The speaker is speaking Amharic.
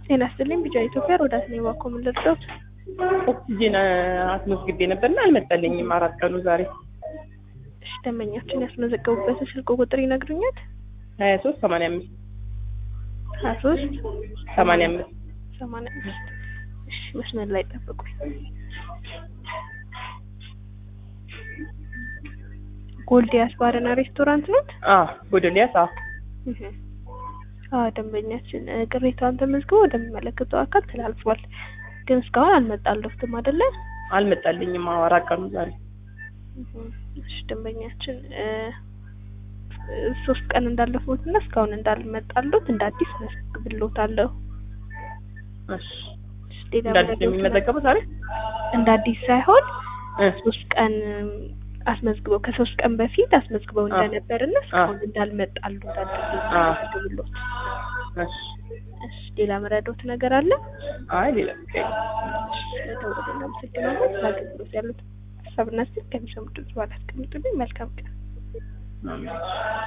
ጤና ይስጥልኝ ቢጫ ኢትዮጵያ ሮዳስ ነው ባኮ ምን ልርዳዎት? ኦክሲጅን አስመዝግቤ ነበርና አልመጣልኝም። አራት ቀኑ ዛሬ እሺ ደንበኛችን ያስመዘገቡበትን ስልክ ቁጥር ይነግሩኛል? ሀያ ሶስት ሰማንያ አምስት ሀያ ሶስት ሰማንያ አምስት ሰማንያ አምስት እሺ መስመር ላይ ጠብቁኝ። ጎልዲያስ ባርና ሬስቶራንት ነት? ጎዶሊያስ አዎ ደንበኛችን ቅሬታውን ተመዝግቦ ወደሚመለከተው አካል ተላልፏል። ግን እስካሁን አልመጣለትም አይደለ? አልመጣልኝም። አዎ አራት ቀኑ ዛሬ እሺ ደንበኛችን ሶስት ቀን እንዳለፉት እና እስካሁን እንዳልመጣሉት እንደ አዲስ መዝግብሎታለሁ። እሺ እንደ አዲስ ነው የሚመዘገበው ዛሬ እንደ አዲስ ሳይሆን ሶስት ቀን አስመዝግበው ከሶስት ቀን በፊት አስመዝግበው እንደነበር እና እስካሁን እንዳልመጣሉ እንዳደረግሎት። እሺ እሺ ሌላ መረዳት ነገር አለ? አይ ሌላ ነገር ስለደወሉ እናመሰግናለን። ለአገልግሎት ያሉት ሀሳብና ስልክ ከሚሰሙ ድምጽ በኋላ አስቀምጡልኝ። መልካም ቀን።